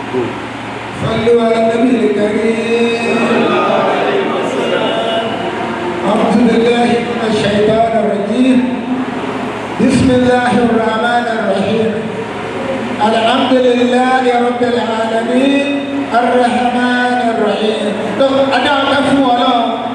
صلوا على النبي الكريم أعوذ بالله من الشيطان الرجيم بسم الله الرحمن الرحيم الحمد لله رب العالمين الرحمن الرحيم أنا أقف ولا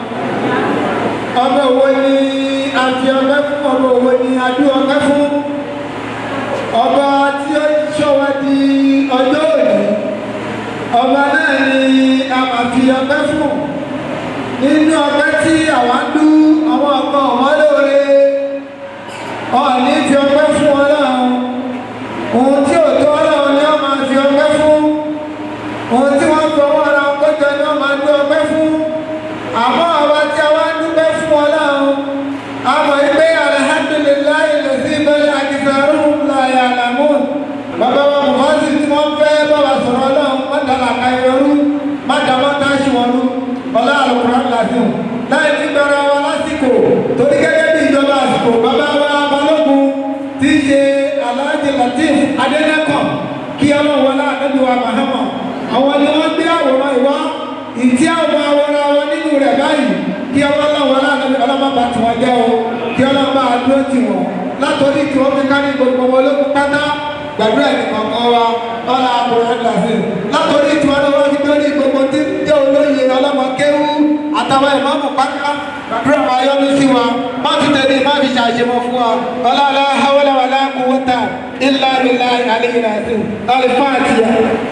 ọba wo ni a fi ọpẹ́ fún ọba wo ni a dún ọpẹ́ fún ọba tí ó ṣọ́ wa di ọjọ́ òní ọba náà ni a máa fi ọpẹ́ fún nínú ọpẹ́ tí àwa ń dú àwọn ọkọ ọmọ lóore ọ̀ọ́ni fi ọpẹ́ fún Ọlọ́run ohun tí ò tó Ọlọ́run ni wọ́n máa fi ọpẹ́ fún ohun tí wọ́n fọwọ́ ara wọn kọjọ ni wọ́n máa dú ọpẹ́ fún àmọ́ àwa tí a wá ń dúpẹ́ fún Ọlọ́run àmọ́ ìgbé alhamdulillahi lẹ́sí bẹ́lẹ̀ akitharun la ya'lamun bàbá wa mọ̀ọ́sì tí wọ́n fẹ́ bàbá sọ̀rọ̀ Ọlọ́run mọ́tàlá kayọrú mọ́tàmọ́tà ṣùwọ́nú ọlá àlùkùrán làásìkò láì ní gbọ́ra wa lásìkò torí gẹ́gẹ́ bí ìjọba àsìkò bàbá wa balógun tí í ṣe Alhaji Latif Adénẹ́kàn kí Ọlọ́run wọlé àdébí wa Mahama àwọn ni wọ́n gbé àwòrán ìwá ìtí àwọn àwòrán wọn nínú rẹ̀ báyìí kí Ọlọ́run wọlé àdébí ọlọ́mọba tí wọ́n jẹ́ o kí Ọlọ́run máa dúró tì wọ́n látòrí tí wọ́n fi kárí gbogbo wọn ológun pátá gbàdúrà ní kankan wa ọlá àkùrẹ́ làásì látòrí tí wọ́n lọ́wọ́ fi dórí gbogbo tí ń jẹ́ olóye ọlọ́mọ kéwú àtàwọn ìmọ̀ọ́mù pátá gbàdúrà wa yọ́nú sí wa má fi tẹ̀lé má fi ṣàṣemọ fún wa ọlọ́lá hawala wàlá quwwata illa billahi aliyyil azim alifatiya.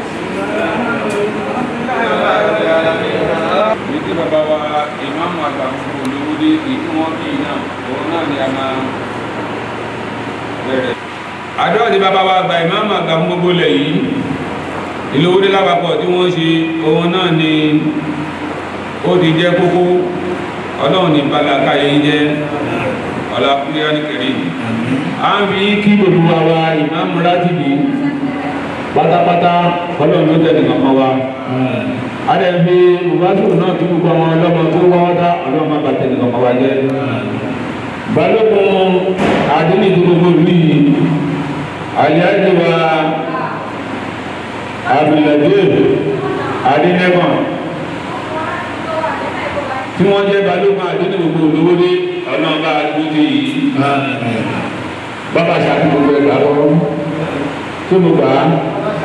Ìdí bàbá wa ìmáàmù àgbà fún olówódé ìdí wọn bí náà òun náà ni a máa bẹ̀rẹ̀. Àdúrà tí bàbá wa àgbà ìmáàmù àgbà fún gbogbo ilẹ̀ yìí ìlówódé lápapọ̀ tí wọ́n ṣe òun náà ni ó ti jẹ́ kókó ọlọ́run ní balaka yìí jẹ́ ọlákúrẹ́ nìkẹ́rì. À ń fi kí gbogbo àwa ìmáàmù látìbí pátápátá ọlọ́run ló tẹ̀lé kankan wa adẹ́bí mubasiru náà kí gbogbo àwọn ọlọ́mọ tó wá wọ́tá ọlọ́mọ bá tẹ̀lé kankan wa jẹ́ balógun àdínní tó gbogbo ìlú yìí àyájọ́ wa abdulaziz adínẹ́gbọ̀n tí wọ́n jẹ́ balógun àdínní gbogbo olówódé ọlọ́mọ àdúgbò yìí bàbá sàkí gbogbo ẹ̀ka lọ́wọ́ tó mo gbà á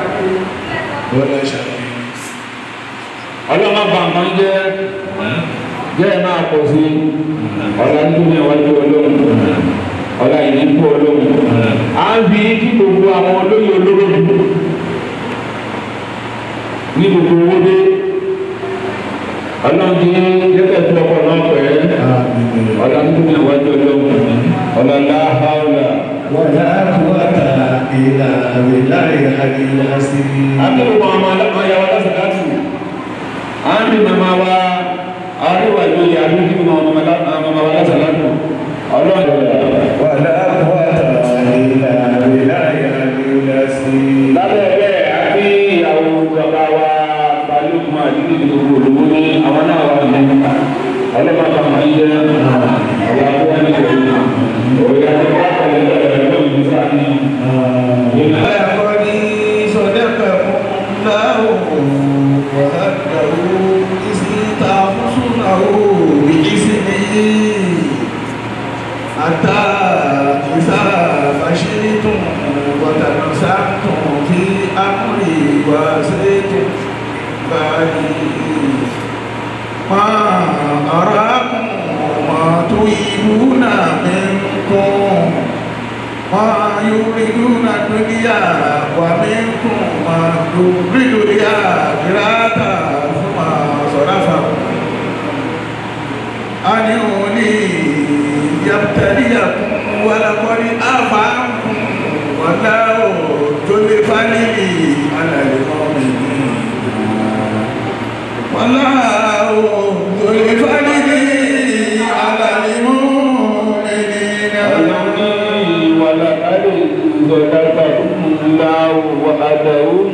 ọlọ́mọ bá nǹkan jẹ́ jẹ́ ẹ̀ máa pọ̀ sí ọ̀la nínú ìwájú ọlọ́run ọ̀la ìdínkù ọlọ́run à ń fi kí gbogbo àwọn olóyè olóró ní gbogbo owó dé ọlọ́run ti jẹ́kẹ̀ tó ọkọ̀ náà pẹ́ ọ̀la nínú ìwájú ọlọ́run ọ̀la láhàólà. ولا قوة إلا بالله العلي العظيم àbẹ̀wò àwọn ọmọ ya wa lásìkò láti àmì màmá wa àríwá ìlú yà ló ní màmá wa lásìkò láti ọlọ́run ولا قوة إلا بالله العلي العظيم lábẹ́ bẹ́ẹ̀ àbí ìyàwó bàbá wa balùwẹ̀ àdúgbò ní gbogbo olówó ní àwọn náà wà ní ọlọ́mọ àpamọ́ yìí jẹ́ ọ̀la tó wà ní ìlú òyà tó wà pẹ̀lú ẹ̀rọ ìlú sáà ní ìlú. لقد صدقكم الله وهده إذ تحسنه بإذنه حتى إذا فشلتم وتنازعتم في أمري وعصيتم بعدي ما أراكم ما تريدون منكم ما يريدون الدنيا ومنكم ما يريد الآخرة ثم صرفكم عن أولي يبتليكم ولقد عفا عنكم والله ذو الفضل على المؤمنين والله ذو الفضل على المؤمنين ọlọ́run wàlá alẹ́ ìzọ̀dàgbà ńlá wàdàún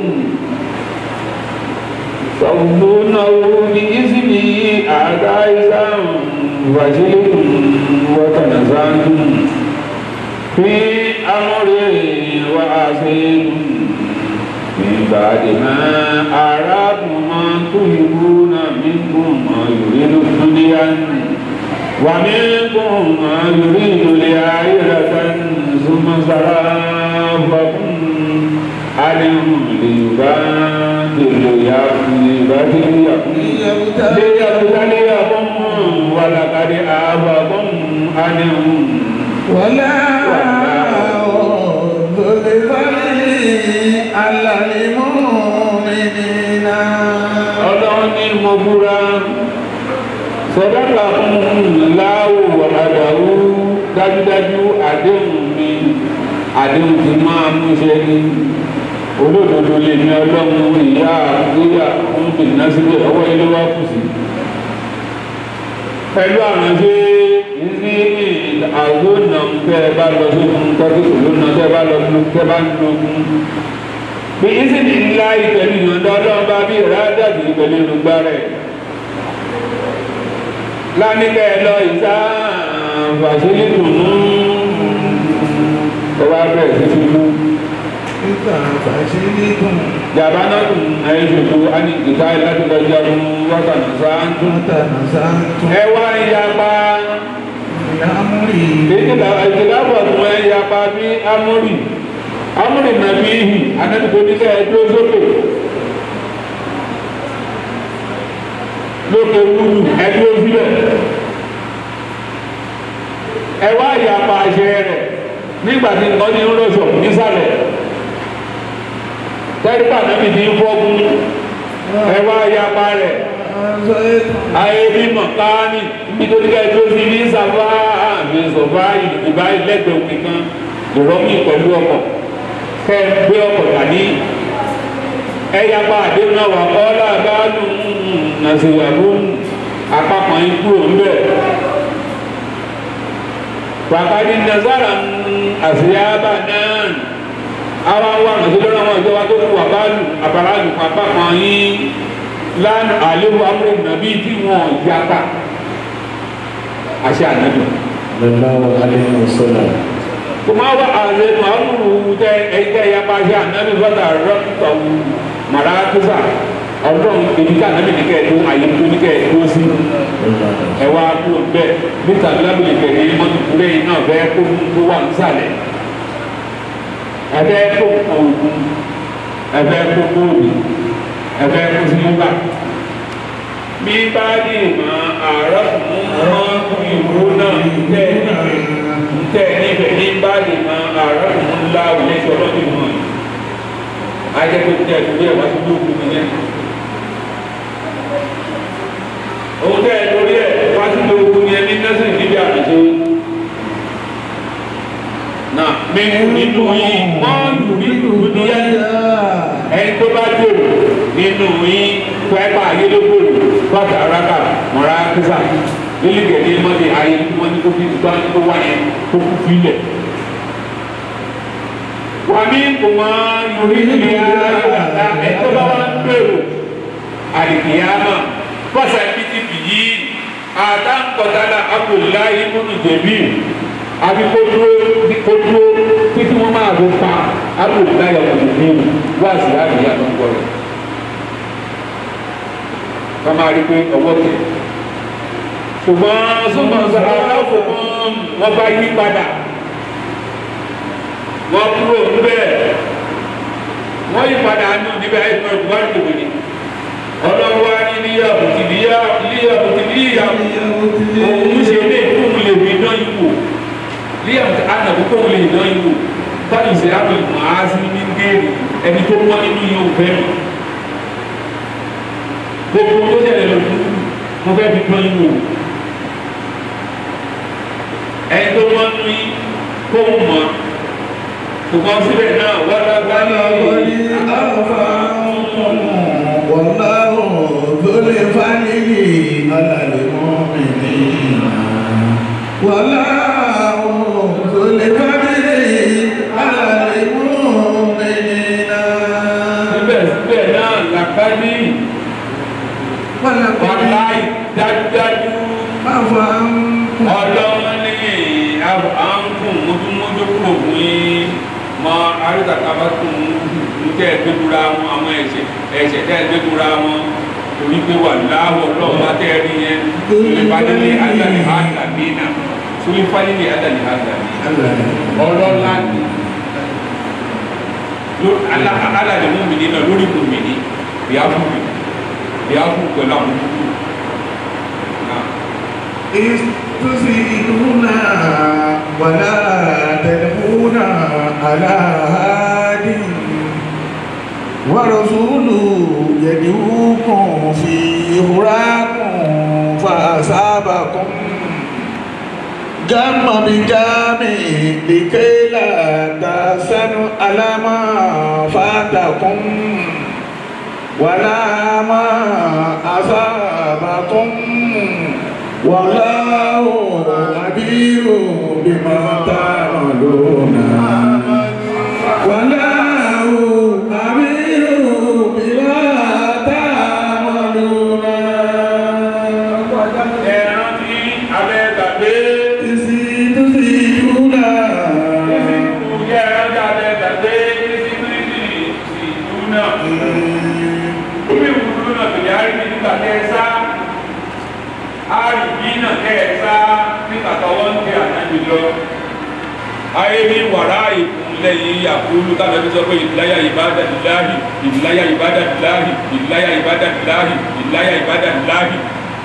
sọ̀gbọ́nàwó ní ìsìnì àdáyéṣàn wàjílẹ̀ wọ́tànàzán fi amọ̀rẹ̀ wà á sí بعد ما أراكم ما تحبون منكم ما يريد الدنيا ومنكم ما يريد الآخرة ثم صرفكم عليهم ليبادلوا ليبتليكم ولقد آبكم عنهم ولا ذو الفضل على المؤمنين ọlọ́run ní mo búra sọdọ́tà fún láwù àdàwù dájúdájú àdéhùn mi àdéhùn ti máa mú ṣe ní olódodo lè ní ọlọ́run ìyá àgbéyà fún bìnnà síbẹ̀ ọwọ́ ilé wa kù sí. pẹ̀lú àránṣẹ́ ní àgbónà tẹ́ ẹ bá lọ sókun tọ́jú òlónà tẹ́ ẹ bá lọ tẹ́ ẹ bá ń lókun bí ìsìnkì ńlá ìpẹ̀lú ìyọ̀ndọ́ ọlọ́run bá bí ìrádàbí ìpẹ̀lú ìrùgbà rẹ̀ lánìkẹ́ lọ ìsá fàṣílì tùnú ọba bẹ̀rẹ̀ sí fi mú Nígbà fàṣílíkùn jàbá náà tún ẹ̀yìn ṣòṣò á ní ìta láti lọ jagun wákàtí sáńtún mọ́tànà sáńtún ẹ wá ń yapa lámúrì ìdílábọ̀ tún ẹ yapa bí amúrì amúrì nàbí ìhì anábìtò nílẹ̀ ẹjọ́ sókè lókè wúlù ẹjọ́ sílẹ̀ ẹ wá yapa àṣẹ rẹ̀ nígbà tí nǹkan ní ń rọ̀ṣọ̀ nísàlẹ̀ tẹ́lifà nàbì ti ń fọ́gun ẹ wá yapa rẹ̀ ayé mímọ̀ káání nítorí ká ẹjọ́ sí ní sàfá àmì sọ̀fá ìdìbà lẹ́gbẹ̀ẹ́ òkè kan ìrọ́mì pẹ̀lú ọkọ̀ kẹ́ ẹ gbé ọkọ̀ dání ẹ yapa àdéhùn náà wà kọ́ láàbáàlù nàṣẹ̀yàbọ̀ àpapọ̀ yín kúrò ńbẹ̀ pàkàdé nazara àṣeyàbà náà àwọn àwọn àrùn tó lọ́nà wọn ìjọba tó kú àbálù àbálù àpapọ̀ yín lánàá àléwu amúlò nàbí tí wọn yapa àṣẹ ànábì sallallahu alaihi wasallam kuma wa àlejò amúlù tẹ ẹgbẹ́ yapa àṣẹ ànábì fọ́tà rọ́pútọ̀wù màràkúsà ọdún èdìkà ànábì nìkẹ́ tó àyè tó nìkẹ́ tó sí ẹ wá kú bẹ́ẹ̀ níta lábìlì kẹ̀kẹ́ yìí mọ́tò kúrẹ́ yìí náà bẹ́ẹ̀ kó tó wà nísàlẹ̀ ẹ̀bẹ́ kó òògùn ẹ̀bẹ́ kó kóòdù ẹ̀bẹ́ kó sílúbà bí bá dì mọ́ àárọ̀ fún mọ́ ìwú náà tẹ́ níbẹ̀ tẹ́ níbẹ̀ ní bá dì mọ́ àárọ̀ fún ńlá òye sọ̀rọ̀ ní mọ́ yìí ajẹ́pẹ́ tẹ́ ìwé ẹ̀wá tó lóògùn nìyẹn òun tẹ́ ẹ lórí ẹ̀ wá sí lóògùn yẹn ní nẹ́sìn níbi àmìṣe náà mímú nínú yìí mọ́ọ̀lù nínú níyẹn ẹni tó bá dòrò nínú yín pẹ́pà ayélujára bàtà araka mọ̀ra kíkà lílìgẹ̀ ní mọ́tì ayé tí wọ́n ní kó fi gbá tó wá yẹn kó kú filẹ̀. wà ní kùmọ̀ yorí ní ayélujára ẹni tó bá wà ń gbèrò àdìgíyàmà fọ́sà bìtì bìyí àtàǹkọ̀tàlà abdullahi múnú jẹ̀bí àbí kó dúró kó dúró títí wọ́n máa bó pa abdullahi múnú jẹ̀bí wá sí àdìyà tó ń gbọ́ rẹ̀ wọ́n máa rí pé ọwọ́ tẹ̀. ṣùgbọ́n ṣùgbọ́n sọ̀rọ̀ aláfọ̀mọ́ wọn bá yí padà wọ́n kúrò níbẹ̀ wọ́n yí padà nù níbẹ̀ ẹ̀fọ́ ìwà ìdìbò ni ọlọ́wọ́ ní níyàwó ti níyàwó níyàwó ti níyàwó òun ṣe lé kóun lè fi dán ipò níyàwó ti ànàbó kóun lè dán ipò báyìí ṣe àpè màá sí ní géèrè ẹni tó wọ́n nínú yóò fẹ́ mi gbogbo tó ṣẹlẹ̀ lójú mo fẹ́ fi dán yín wò ẹni tó mọ́ nínú yín kó ń mọ̀ ṣùgbọ́n síbẹ̀ náà wọ́n lágbá ní Ọlọ́rí àfààkùn wọ̀láhùn tó lè fánìlì alàlèmọ́ mìíràn. Wọ̀láhùn tó lè fánìlì alàlèmọ́ mìíràn. síbẹ̀síbẹ̀ náà làkàdí wàláì dájúdájú Àfààkùn ọlọ́run ní àǹkùn mójúmójú kúrò fún yín mọ àríkàtà bá tún tẹ́ ẹ gbẹ́dúra wọn àwọn ẹ̀ṣẹ̀ ẹ̀ṣẹ̀ tẹ́ ẹ gbẹ́dúra wọn torí pé wà láwọ̀ lọ́wọ́ bá tẹ́ ẹ rí yẹn sulifalili adali adalina sulifalili adali adalina ọlọ́lá ni alali mumini náà lórí mumini bíáfù bíáfù pẹ̀lú àwọn dúdú náà. استزيدون ولا تدعون على هاد ورسول يدعوكم في هراكم فأصابكم جم بجام لكي لا تحزنوا على ما فاتكم ولا ما أصابكم والله خبير بما تعملون والله خبير بما تعملون ẹran tí abẹ́ gbàgbé تزيدون ìsìnkú jẹ́ ẹran tí abẹ́ gbàgbé ìsìnkú ìsìnkú náà omi ìwúrú náà tòlẹ́ àríwí nígbà tẹ́ ẹ sá àríwí náà tẹ́ ẹ sá nígbà tọwọ́ ń tẹ ànábì lọ ayé ní wàrà ìkúnlẹ̀ yìí àkúrú kábẹ́ bí sọ pé ìdíláyà ìbádàdìláhì ìdíláyà ìbádàdìláhì ìdíláyà ìbádàdìláhì ìdíláyà ìbádàdìláhì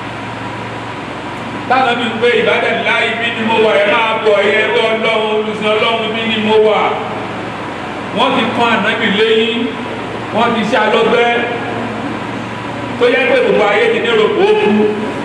táwọn bí pé ìbádàdìláhì bí ni mo wà ẹ máa bọ̀ ẹ̀yẹ ẹgbẹ́ ọlọ́run olùsìn ọlọ́run bí ni mo wà wọ́n ti kán ànábì lẹ́yìn wọ́n ti ṣe alọ́gbẹ́ tó yẹ pé gbogbo ayé ti ní rògbò ó kú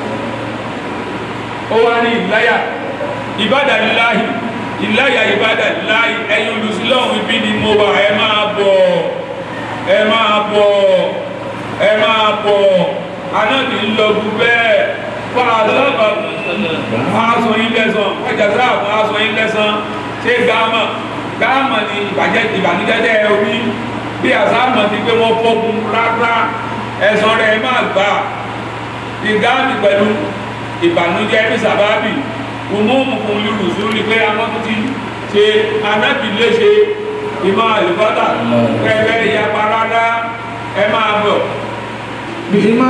ó wá ní ìláyà ìbádàdìláhì ìláyà ìbádàdìláhì ẹ̀yin olùsìn ọlọ́run bí ni mo wà ẹ máa bọ̀ ẹ máa bọ̀ ẹ máa bọ̀ anábì ń lọ gbú bẹ́ẹ̀ fàlọ́bà aṣọ yín lẹ́sàn ẹjàdúrà fún aṣọ yín lẹ́sàn ṣé gáàmà gáàmà ni ìbàjẹ́ ìbànújẹ́ tẹ́ ẹ orí bí àsáàmà ti pé wọ́n fọ́gun rárá ẹ̀sán rẹ̀ máa gbà ìgáàmì pẹ̀lú ìbànújẹ́ ní sàbábì òmùmùkùn lùrùsù ni pé àwọn tó ti ṣe anábì léṣe ìmọ̀ àlùbọ́tà pẹ̀lẹ́ ìyapa rárá ẹ máa bọ̀ بما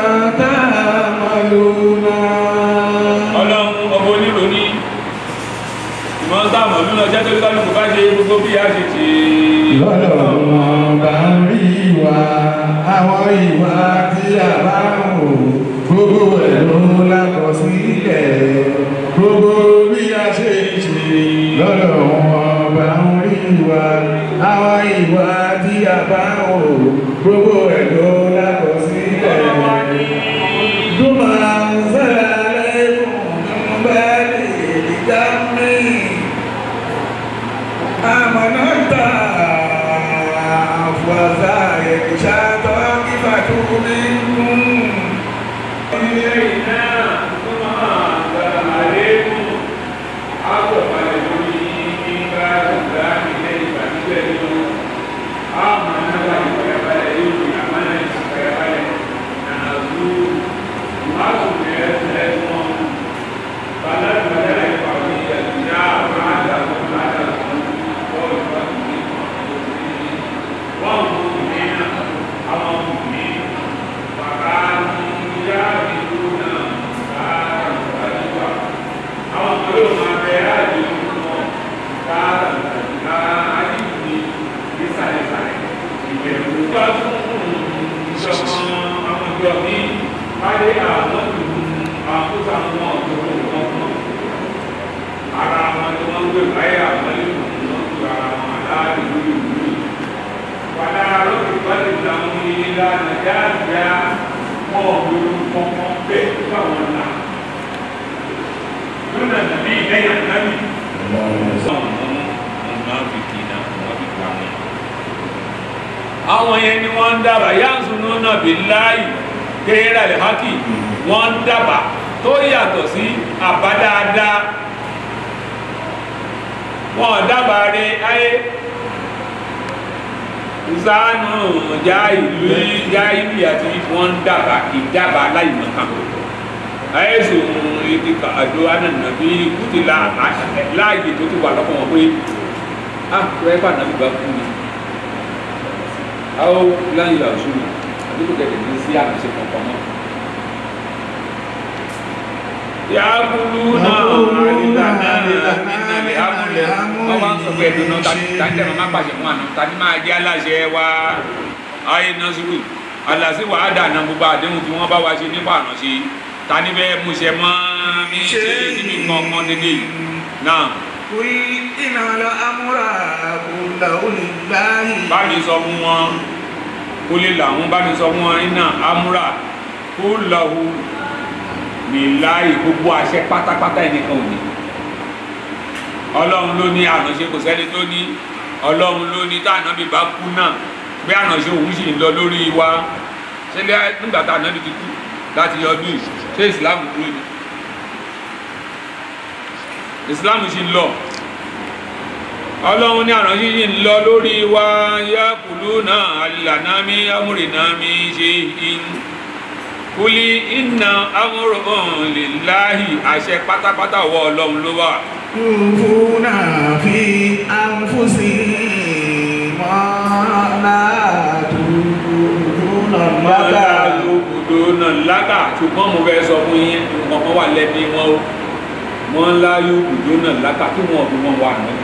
تعملون ọlọ́run ọmọ onílò ní ìmọ̀ sáàmù lúnà jẹ́ tó kálukú bá ṣe gbogbo bí a ṣe ṣe lọ́lọ́run bá ń rí wa àwọn ìwà tí a bá ń wò gbogbo ẹ̀ ló lákọsílẹ̀ gbogbo bí a ṣe ṣe lọ́lọ́run bá ń rí wa àwọn ìwà tí a bá ń wò gbogbo ẹ̀ ló lákọsílẹ̀ Duma zala alaykum min ba'di al-jammi amanata fwazaye kishato kifatu minkum ilé iná tó máa gbára àlékún àgbọ̀balẹ̀ lórí nígbà ìgbà ilé ìgbàgbẹ́ nínú àmọ́ nígbà ìgbàbalẹ̀ yóò fi àmọ́nà ìgbàbalẹ̀ nàá zú máàlù ẹ̀ẹ́sẹ̀ wọn bàlá ìgbàlẹ̀ ìpàwọ̀ ìyàtìyà àwọn àdàlù àdàlù bọ́ọ̀lù pàtàkì wọ́n mú ní àwọn mú ní bàbá ìyá ìlú náà káàkiri àdúgbà àwọn kan yóò máa bẹ àdúgbò wọn káàkiri àdúgbò ní ìsàlẹ̀sàlẹ̀ ìbẹ̀rù bá fún ìṣọ̀kan àwọn ìjọ ní wáyé àwọn ìlú àkóso àwọn ọ̀dọ́ wọn fún ara wọn tí wọ́n ń gbé báyà àwọn ìlú wọn ju ara wọn aláàbò ìlú ìlú wàlá lókè pàdé làwọn ìlera nàìjíríà wọn ò lórí kọ̀ọ̀kan bẹ́ẹ̀ káwọn là lónà nàbí lẹ́yìn ànábì. àwọn yẹn ni wọ́n ń dábàá yáǹsùnú náà bí láàyè kéèrà lè hákì wọ́n ń dábàá tó yàtọ̀ sí àbádáadáa wọ́n dábàá rẹ ayé zanu já ìlú já ìlú àti wọ́n dábàá ìdábàá láìmọ̀kan àyẹ̀sùn ìdíkà àdó ànànàbí kùtìlá láàyè tó ti wà lọ́kàn wọn pé ah rẹ́pà nàbí bá kú ni àwọn láyé àṣùwò àdúgbò kẹ̀kẹ́ ní sí àṣẹ kankan mọ́. yakulu náà àdìgbà náà nínú àmúlẹ̀ wọ́n wá ń sọ pé ẹ̀dùn náà tani tani tẹ̀ máa pàṣẹ fún àná tani máa jẹ́ aláṣẹ wa ayé nasiru alasi wa adana gbogbo àdéhùn tí wọ́n bá wa ṣe nípa àránṣe tani bẹ́ẹ̀ múṣẹ mọ́ mi ṣe níbi kankan dédé yìí náà قل إن الأمر كله لله bá mi sọ fún wọn kó lè làwọn bá mi sọ fún wọn iná amúra kó lọ́hu níláyè gbogbo àṣẹ pátápátá ẹnìkan ò ní ọlọ́run ló ní àránṣe kò sẹ́ni tó ní ọlọ́run ló ní tá ànábì bá kú náà pé àránṣe òun sì ń lọ lórí wa ṣẹlẹ̀ nígbà tá ànábì ti kú láti ọdún yìí ṣé ìsìlámù kúrò ní ìsìlámù sì ń lọ ọlọ́run ní àránṣe yìí ń lọ lórí wa yá kùlú náà alìlànà mi amúrìnà mi ṣe in kúlí iná amúrùn lè láàyè àṣẹ pátápátá wọ ọlọ́run ló wà يخفون في أنفسهم ما لا تبدون mọ́lá الله lóbùdó náà lága ṣùgbọ́n mo fẹ́ sọ fún yín nǹkan kan wà lẹ́bí wọn o wọ́n ńlá lóbùdó náà lága tí wọ́n fi wọ́n wà náà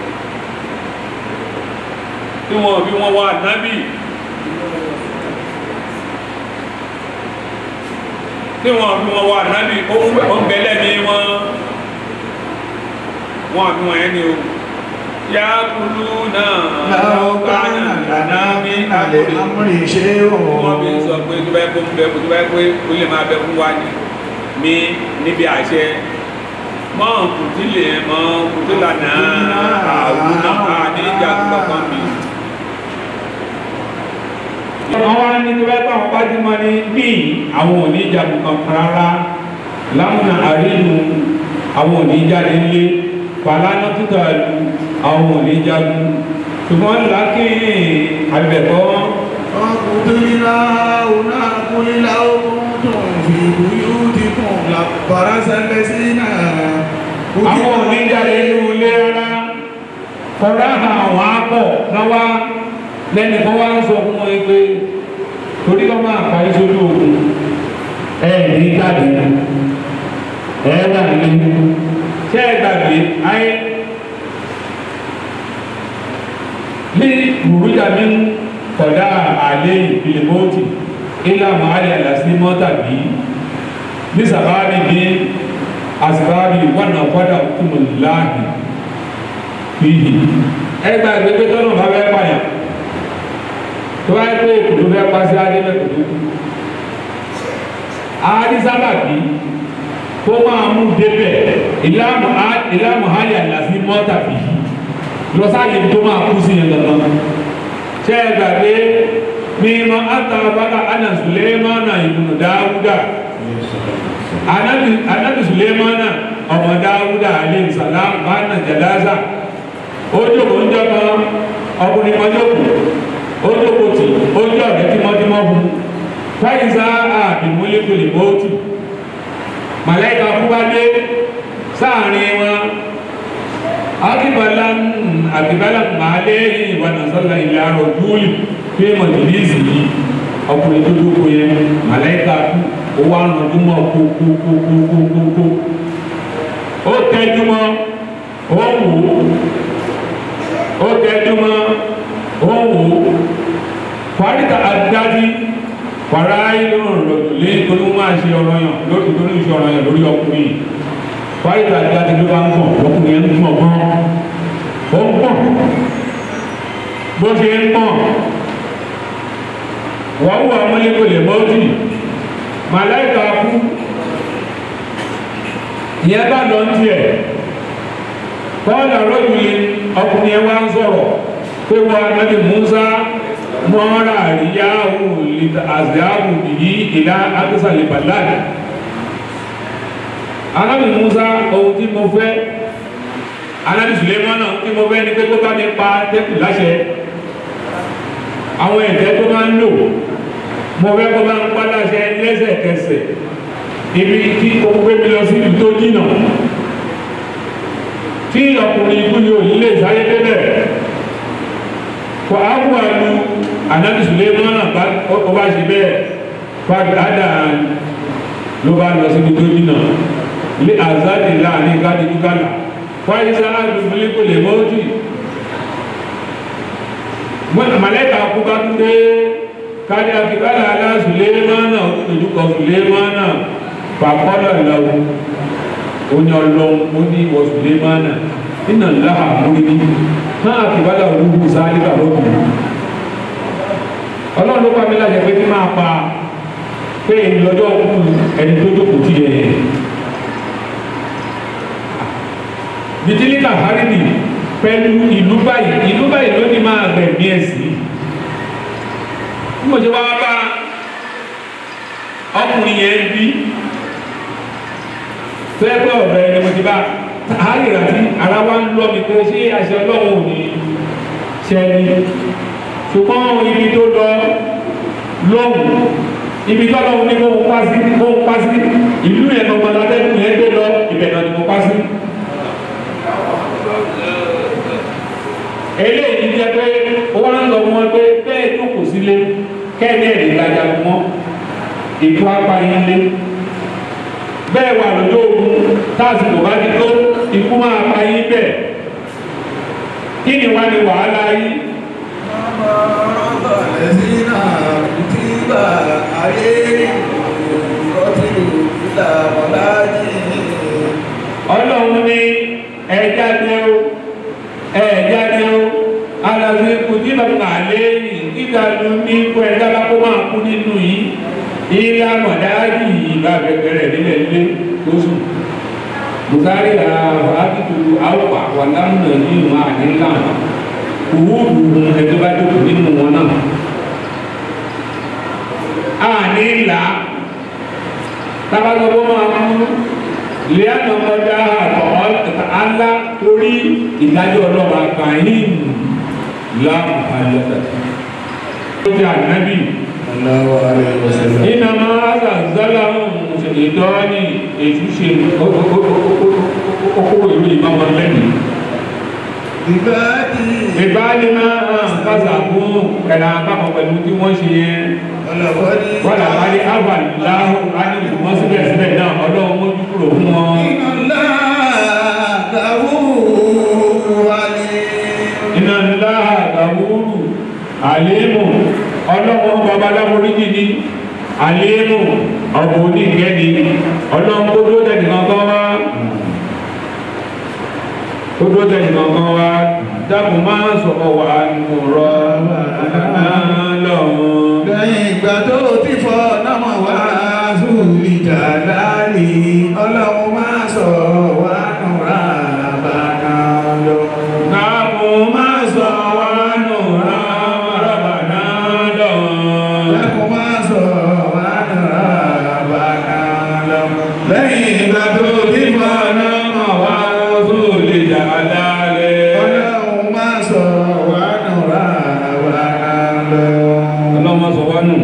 tí wọ́n fi wọ́n wà nábì tí wọ́n fi wọ́n wà nábì ó ń bẹ lẹ́bí wọn wọ́n fi wọ́n yẹn ni o yá kúlú náà لو كان لنا من الأمر شيء wọ́n fi sọ pé tó bá yẹ kó ń bẹ tó bá yẹ pé ó lè máa bẹ fún wa ní mi níbi àṣẹ mọ́ kùtìlẹ̀ mọ́ kùtìlà náà àwọn náà ní ìjà kankan mi. wọ́n wá ní tó bá yẹ kó àwọn bá ti mọ ní bíi àwọn ò ní ìjà kankan rárá lámùnà àríyìn àwọn ò ní jáde nílé fàlànà títà lu àwọn ò ní jagun ṣùgbọ́n lákìí àbẹ̀kọ́. وقتلنا هنا قل لو كنتم في بيوتكم لبرز الذين àwọn oníjàre inú ilé rárá kọ́ra àwọn akọ̀ náwá lẹ́nu kan wá ń sọ fún wọn pé torí kọ́ máa pa iṣẹ́ ojú ogun ẹ ní jáde ẹ wà nínú ṣé ẹ gbàgbé ayé ní burújà mi ń kọ̀dá àlẹ́ ìpìlẹ̀ mọ́tì ilé àmọ́ àlẹ́ àlàsí mọ́tà bíi ní sàbáàbì ní asibaabi wana kwada kumu laahi fihi ẹgbẹ agbègbè tọnà bá bẹ pààyàn tó bá yẹ pé kòtò bẹ pàṣẹ adé bẹ kòtò kù adi sábàbí kó máa mú débẹ̀ ìlànà ìlànà hali àlàsí mọ́tà fihi lọ́sàáyé tó máa kú sí yẹn gangan ṣé ẹ gbàgbé mímọ àtàbàkà ànà Sùlẹ́mánà ìbùnú Dáúdà anabi anabi sulemana ọmọ dawuda alayhi salam bana jalaza ó jókòó ń jọba ọkùnrin kan jókòó ó jókòó tì ó jọ ọ̀rẹ́ tímọ́tímọ́ fún fáyìnsá àbímúlẹ́kùlì mọ́tì màláìka fúbadé sáàrin wọn akíbalá àbíbalá màálé ìwànàsọ́lá ilẹ̀ àrò júlì pé mọ̀tìlísì yìí ọkùnrin tó jókòó yẹn màláìka kú ó wá rànjú mọ́ kókókókókókó ó tẹ́jú mọ́ ó wò ó ó tẹ́jú mọ́ ó wò ó fàríta àdájí fàrá ìlú rọ̀jò lé torí wọ́n máa ṣe ọ̀rọ̀ yàn lórí torí ìṣe ọ̀rọ̀ yàn lórí ọkùnrin yìí fàríta àdájí ló bá ń gbọ̀n ọkùnrin yẹn ń gbọ̀n gan ó ń gbọ̀n bó ṣe ń gbọ̀n wọ́n wà mọ́lẹ́kọ̀ọ́ lè mọ́tì màláìka kú ìyẹn bá lọ ń tiẹ̀ kọ́ọ̀lá rọ́jùlẹ̀ ọkùnrin yẹn wá ń sọ̀rọ̀ pé wọ́n anábì Musa mọ́ra àríyáwó àzíáwò yìí ìlà akísàlẹ̀ bàláàdì anábì Musa ohun tí mo fẹ́ anábì Sulemana tí mo fẹ́ ni pé kó bá mi pa tẹ́kù láṣẹ àwọn ẹ̀jẹ̀ tó máa ń lò mo fẹ́ kó bá ń pa láṣẹ lẹ́sẹ̀kẹsẹ̀ ibi tí o gbé mi lọ sí ibi tó jìnà tí ọkùnrin ikú ni òní lè sáyé débẹ̀ kò á wà lu anabi sulemana bá ó bá ṣe bẹ́ẹ̀ fàdádà ló bá lọ síbi tó dínà lé azadi láàrin gádìdúgàlà fáyísá àdùnmílẹ kò lè mọ́tì mọ̀lẹ́ka kú bá tún dé kárí akíkálà alá sulemana ojúkọ sulemana fàkọ́lọ̀ lọ́wọ́ oní ọlọ́run ó ní ìwọ sulemana iná láhà múrí ní náà akíkálà olúkú sáálí bàbá òkú ọlọ́run ló pa mí láṣẹ pé kí máa pa pé lọ́jọ́ kú ẹni tó jókòó tí yẹ bitilika haridi pẹ̀lú ìlú báyìí ìlú báyìí ló ní máa gbẹ̀mí ẹ̀ sí bí mo ṣe wá bá ọkùnrin yẹn bí fẹ́ pẹ́ ọ̀rẹ́ ẹni mo ti bá àárẹ̀ àti ara wa ń lọ mi pé ṣé àṣẹ ọlọ́run ò ní ṣẹ́ni ṣùgbọ́n ibi tó lọ lọ́hùn ibi tó lọ́hùn ní kó ń pa sí kó ń pa sí ìlú yẹn tó gbọdọ̀ lẹ́kùn yẹn gbé lọ ibẹ̀ náà ni mo pa sí. eléyìí jẹ́ pé wọ́n ń lọ wọn pé bẹ́ẹ̀ tó kù sílé kẹ́ẹ̀ni ẹ̀rí ìlàjà mọ́ ètò apáyín lé bẹ́ẹ̀ wà lójó ogun táàsìkò bá ti tó ikú máa payín bẹ́ẹ̀ kí ni wá ní wàhálà yìí. الذين كتب عليهم قتلوا إلى ملاجئهم ọlọ́run ní ẹja dé o ẹja dé o alàbí kùtì bàbá àléyìn kíkà ló ní kó ẹja bá kó máa kú nínú yìí ilé amọ̀dájì yìí bá bẹ̀rẹ̀ nílẹ̀ ilé tó sùn bùkárí àfàákìtù àwọ̀ àwàlámùnà ní ìmọ̀ àdínláwọ̀ òwúrù ẹjọ́ bá jókòó nínú wọn náà àní ńlá tábàlọ́wọ́ máa mú lẹ́yìn ọmọdé àtọ̀ alá torí ìdájọ́ ọlọ́wọ́ àkàyìn láàmú àjọta. ó ti ànábì Allahu alayhi wa sallam. iná máa zàzálà ìdọ́ni ètú ṣe okòwò ìlú ìmọ̀mọ́ lẹ́nu. عبادي ìbáàlì máa hàn kásà fún ẹ̀rọ àpapọ̀ pẹ̀lú tí wọ́n ṣe yẹn ولقد wọ́n làbárí àbàláhùn ánìkù wọ́n síbẹ̀síbẹ̀ náà ọlọ́run mójú kúrò fún wọn. إن الله غفور عليم iná ńlá àgbàwúrù àléémù ọlọ́run bàbá láboríjì ní àléémù ọ̀bùn onígẹ́ni ọlọ́run kó dúró tẹ̀lé kankan wá kó dúró tẹ̀lé kankan wá dákun máa sọ̀rọ̀ wà nù rọ lọ́hùn. lẹ́yìn ìgbà tó ti fọ́ náà wá sùúrì jàdálì ọlọ́run máa sọ wá nùrà bàtà lọ. dákun máa sọ̀rọ̀ wà nù rọ bàtà lọ́hùn. lẹ́kùn máa sọ wá nùrà bàtà lọ. lẹ́yìn ìgbà tó ti fọ́ náà wá sóòlì jàdálẹ̀. ọlọ́run máa sọ wá nùrà bàtà lọ. ọlọ́mọ sọ wá nù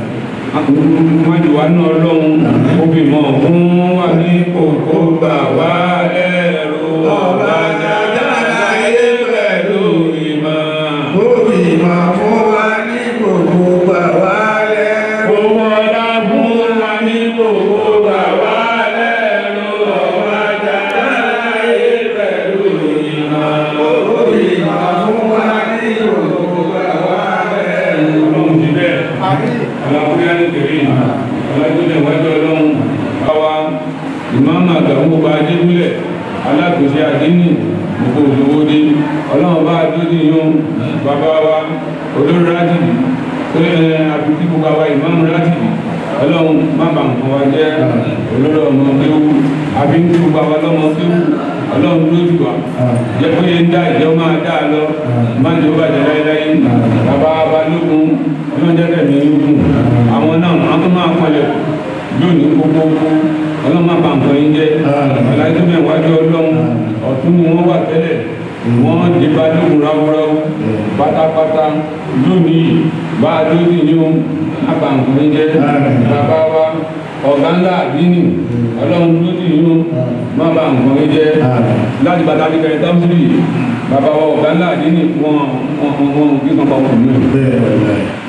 wájú wa nù ọlọ́run obìnrin fún wa ní kòkó gbà wá lẹ́rù ọba dáadáa ayé pẹ̀lú ìmọ̀. Òbí máa fún wa ní gbogbo gbà wá lẹ́rù. Owó ọlá fún wa ní kòkó gbà wá lẹ́rù ọba dáadáa ayé pẹ̀lú ìmọ̀. Òbí máa fún wa ní gbogbo gbà wá lẹ́rù. Ọlọ́run ti bẹ́ẹ̀. alákúnyá ní kèrè alájúlẹ̀ wájú ọlọ́run báwa ìmáàmù àgbàmú bá adébúlẹ̀ alákòóso àdínì gbogbo olówó dé ọlọ́run bá adóni yóò bàbá wa olórí rátìbì tó lè àbùkí gbogbo àwa ìmáàmù rátìbì ọlọ́run má bà nǹkan wa jẹ́ olórí ọmọ kéwú àbí ń gbogbo àwa lọ́mọ kéwú ọlọ́run lójú wa jẹ́ pé ń dá ìjọ máa dá a lọ má jẹ́ ó bàjẹ́ láéláé bàbá balógun ọlọ́run jẹ́ kẹ̀mí lógún àwọn náà àwọn tó máa kọlẹ̀ lónìí gbogbo ọlọ́run má bà nǹkan yín jẹ́ ọ̀làjú bẹ́ẹ̀ wájú ọlọ́run ọ̀tún ni wọ́n wà tẹ́lẹ̀ wọ́n di balógun ráúráú pátápátá lónìí bá a tó sì ní o má bà nǹkan yín jẹ́ bàbá wa ọ̀gá ńlá àdínì ọlọ́run ló sì ní o má bà nǹkan yín jẹ́ láti bàtà ní kẹrin tábìlì bàbá wa ọ̀gá ńlá àdínì wọn wọn wọn kí kankan kù ní. Bẹ́ẹ̀ ni.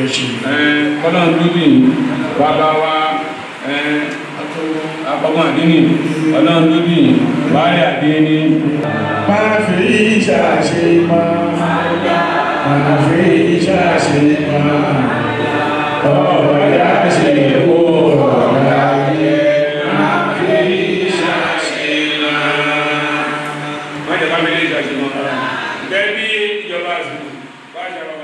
kọ́lọ́n dúdú bàbá wa akọ́gbọ́n àdínì ọlọ́run dúdú bàálẹ̀ àdínì máa fi ìṣàṣe máa máa fi ìṣàṣe máa ọ̀rọ̀ yá ṣe kó ọ̀rọ̀ ayé máa fi ìṣàṣe máa. wọ́n jẹ́ bá mi lè ṣàṣìmọ́ bẹ́ẹ̀ bí ìjọba àṣìkò bá ṣàrọ̀